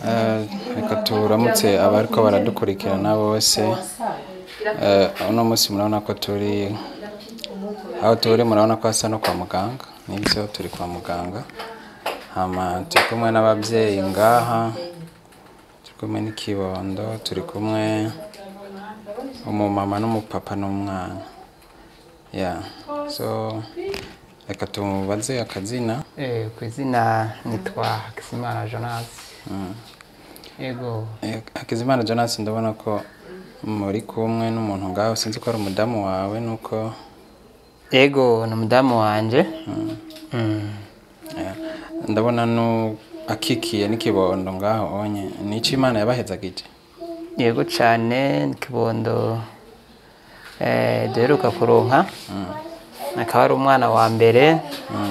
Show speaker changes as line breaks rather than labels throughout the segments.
Eh, reka turamutse abariko baradukurikirana bose Eh, uno munsi murabona ko turi aho turi murabona ko hasa no kwa muganga nibyo turi kwa muganga hama turi kumwe n'ababyeyi ngaha turi kumwe n'ikibondo turi kumwe umumama n'umupapa n'umwana ya so reka tumubaze akazina
Eh, ku izina nitwa Hakizimana Jonas. Yego.
Eh, Hakizimana Jonas ndabona ko muri kumwe n'umuntu ngaho sinzi ko ari umudamu wawe nuko
Yego ni umudamu wanje. Mm.
eh, ndabona nu akikiye n'ikibondo ngaho onye nico imana yabahezagije
Yego cyane ni kibondo eh, duheruka kuronka. Akaba ari umwana wa mbere.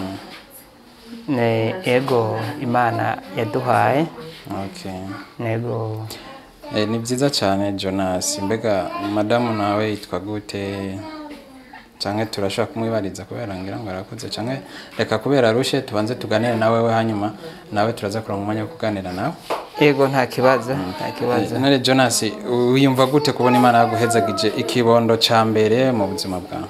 Ne, yego Imana yaduhaye.
okay
Yego.
eh, ni byiza cyane Jonas mbega madamu nawe yitwa gute canke turashobora kumwibariza kubera ngira ngo arakuze canke reka kubera arushe tubanze tuganire nawe we hanyuma nawe turaza kuronka umwanya wo kuganira nawe
Yego nta kibazo, nta kibazo.
none Jonas wiyumva gute kubona imana yaguhezagije ikibondo ca mbere mu buzima bwawe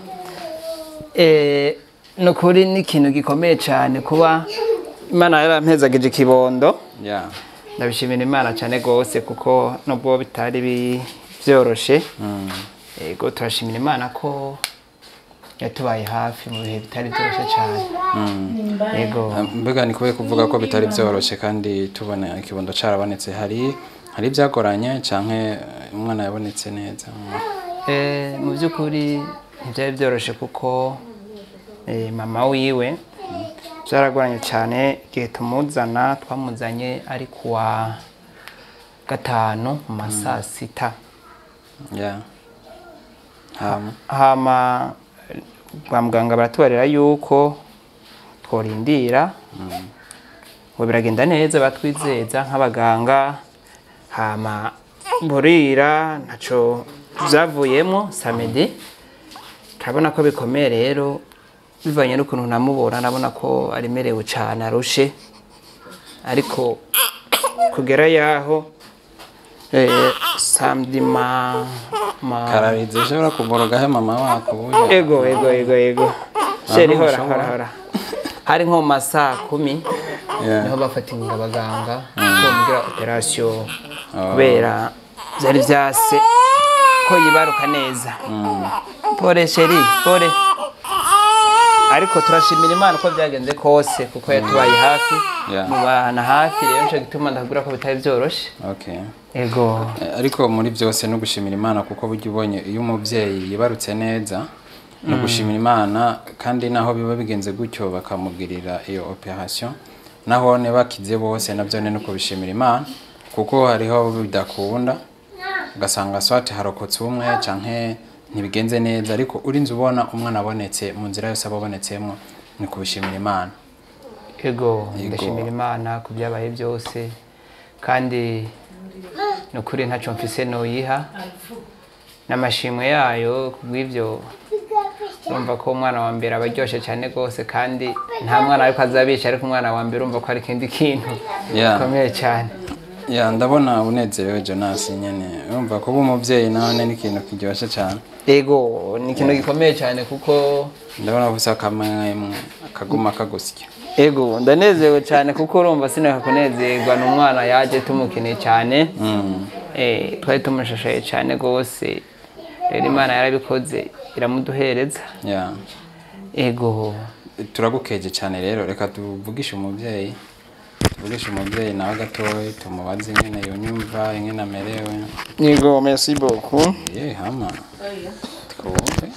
Eh, ni ukuri ni ikintu gikomeye cyane kuba imana yarampezagije ikibondo
yeah.
ndabishimira imana cyane rwose kuko nubwo bitari bi- byoroshe
mm.
yego turashimira imana ko yatubaye hafi mu bihe bitari byoroshye cyane yego
mbega ni kubera kuvuga ko bitari byoroshye kandi tubona ikibondo carabonetse hari hari ibyagoranye canke umwana yabonetse neza
Eh, mu by'ukuri ntibyari byoroshye kuko eh, mama wiwe byaragoranye cyane igihe tumuzana twamuzanye ari kuwa gatanu mu ma saa sita
yeah. hama
hama eh, kwa muganga baratubarira yuko tworindira ngo biragenda neza batwizeza nk'abaganga hama burira ntaco byavuyemo samedi turabona ko bikomeye rero bivanye n'ukuntu namubona ndabona ko aremerewe cyane arushe ariko kugera yaho eh, samedi ma, ma
kararize ushobora kugorogaho mama wako ubuye
ego ego ego ego sheri hora
ntushobora.
hora hora hari nko mu masaa kumi
Yeah.
niho bafatinga abaganga ko mugira operasiyo kubera byari byase ko yibaruka neza pore sheri pore ariko turashimira imana uko byagenze kose kuko yatubaye hafi
Yeah.
mubana hafi rero nico gituma ndakubwira ko bitari byoroshye
okay
ego
Eh, ariko muri byose no gushimira imana kuko burya ubonye iyo umubyeyi yibarutse neza no gushimira imana kandi naho biba bigenze gutyo bakamugirira iyo operation naho ne bakize bose nabyo ni no kubishimira imana kuko hariho bidakunda ugasanga swati harokotse umwe canke ntibigenze neza ariko urinze ubona umwana abonetse mu nzira yose aba abonetsemo ni kubishimira imana
ego
Yego.
ndashimira imana ku byabaye byose kandi ni ukuri ntacyo mfise noyiha n'amashimwe yayo ku bw'ibyo urumva ko umwana wa mbere aba aryoshye cyane rwose kandi nta mwana ariko azabisha ariko umwana wa mbere urumva ko ari ikindi kintu
Yeah.
gikomeye cyane
ya ndabona unezerewe Jonas nyene urumva kuba umubyeyi nawe ni ikintu kiryoshye cyane
ego ni ikintu gikomeye cyane kuko
ndabona gusa akamwemwe akaguma kagusya
ego ndanezerewe cyane kuko urumva sinaka kunezerwa ni umwana yaje tumukeneye cyane
Mm.
Eh, twari tumushashaye cyane rwose rero imana yarabikoze iramuduhereza
ya
ego
turagukeje cyane rero reka tuvugishe umubyeyi tuvugishe umubyeyi nawe gatoya tumubaze ingene yonyumva ingene amerewe
ego merci beaucoup
ye hama twumve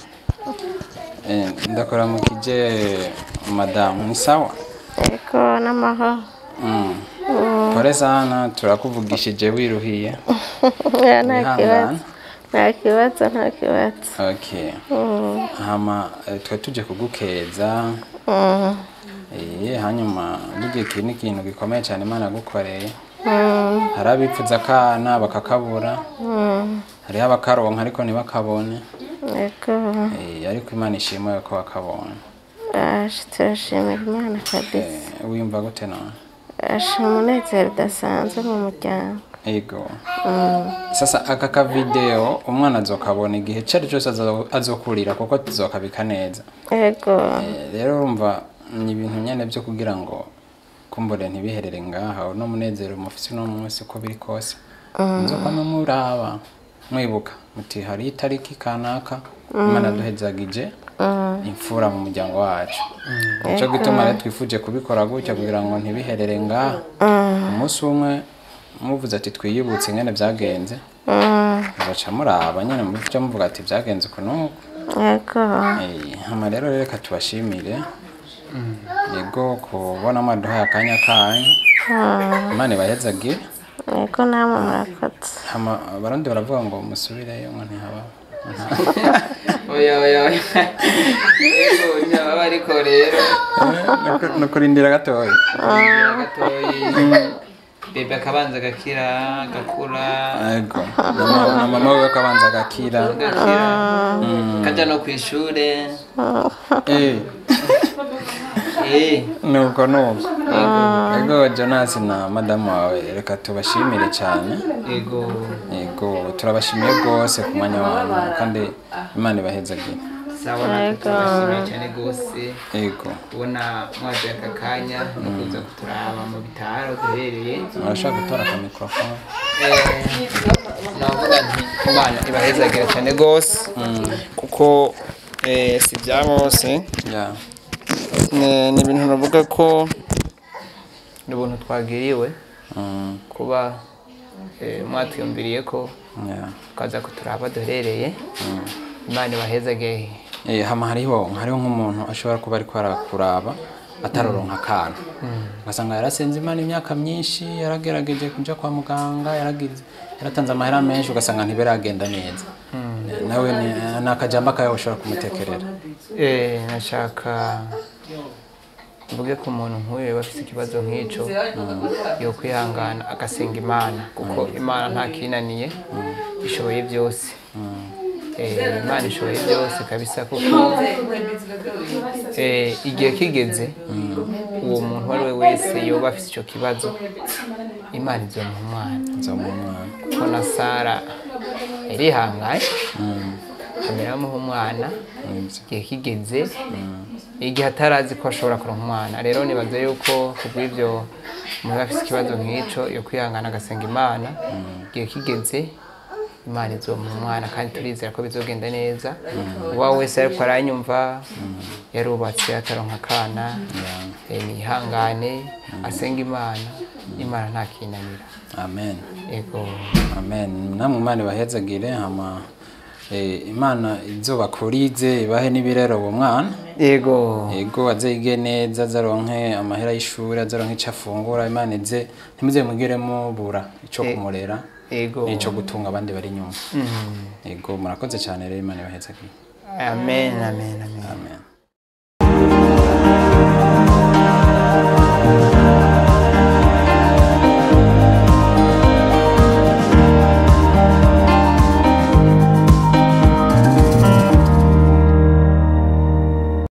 Eh, ndakora mu kije madamu ni sawa
Eko n'amahoro
Mm. pole sana turakuvugishije wiruhiye
Ya, nta
Wihangane.
kibazo nta kibazo nta kibazo
okay hama eh, twari tuje kugukeza
Mm,
Eh, hanyuma burya iki ni ikintu gikomeye cyane imana yagukoreye
mm,
hari abipfuza akana bakakabura
mm.
hariho abakaronka ariko ntibakabone
Eko
Eh, ariko imana ishimwe ko wakabonye
aje turashimira imana kabisa
Eh, wiyumva gute none
asha umunezero udasanzwe mu muryango
ego sasa aka kavideo umwana azokabona igihe icyo ari cyose azo- azokurira kuko tuzokabika neza
ego
Eh, rero urumva ni ibintu nyine byo kugira ngo kumbure ntibiherere ngaha uno munezero mufise uno munsi uko biri kose nzokwama muraba mwibuka muti hari itariki kanaka imana yaduhezagije imfura mu muryango wacu nicyo gituma rero twifuje kubikora gutya kugira ngo ntibiherere ngaha umunsi umwe muvuze ati twiyibutse ingene byagenze mugaca muraba nyine mujya muvuga ati byagenze uku n'uku
ego
Eh, hama rero reka tubashimire yego kubona mwaduhaye akanya kanyu imana ibahezagire
ego namwe murakoze
hama abarundi baravuga ngo musubireyo ngo ntihaba
oya oya oya yego ntibaba ariko rero
ni ukurindira gatoya
kugira gatoyi bebe akabanza agakira agakura
yego na ma- na mama we akabanza agakira
agakira kajya no ku ishure
Eh,
eh
nuko nuko yego jonas na madamu wawe reka tubashimire cyane
yego
yego turabashimiye rwose ku mwanya wanyu kandi imana ibahezagire
sawa natwe turabashimiye cyane rwose
yego
kubona mwaduye aka kanya no kuza kuturaba mu bitaro duherereye
urashaka gutora aka mikorofone
navuga nti imana ibahezagira cyane rwose kuko eh, si bya bose
ya
ni ni ibintu navuga ko ni ubuntu twagiriwe
Mm,
kuba eh, mwatwiyumviriye ko
ya
tukaza kuturaba duherereye imana ibahezage
Eh, hama hariho hariho nk'umuntu ashobora kuba ariko arakuraba ataroronka akantu ugasanga yarasenze imana imyaka myinshi yaragerageje kuja kwa muganga yaragize yaratanze amahera menshi ugasanga ntibiragenda neza Eh, nawe ni ni akajambo kawe ushobora kumutekerera
Eh, nashaka mvuge ko umuntu nk'uyu yaba afite ikibazo nk'icyo yo kwihangana agasenga imana kuko imana nta kinaniye ishoboye byose Eh, imana ishoboye byose kabisa kuko eh, igihe kigeze uwo muntu uwo ari we wese yoba afite icyo kibazo imana izomuha umwana
nzomuha umwana
kuko na sara yarihanganye ameramuha umwana
Nibyo.
igihe kigeze igihe atarazi ko ashobora kuronka umwana rero nibaza yuko kubw'ibyo umuntu afite ikibazo nk'icyo yo kwihangana agasenga imana igihe kigeze imana izomuha umwana kandi turizera ko bizogenda neza uwawe wese ariko aranyumva yarubatse ataronka akana eh, niyihangane asenga imana imana nta kinanira
amen
yego
amen namwe imana ibahezagire hama eh, imana izobakurize ibahe n'ibirero uwo mwana
yego
yego azige neza azaronke amahera y'ishuri azaronke icyo afungura imana ize ntimuze mugire mubura icyo kumurera
yego
n'icyo gutunga abandi bari inyuma yego murakoze cyane rero imana ibahezagire
amen amen amen
amen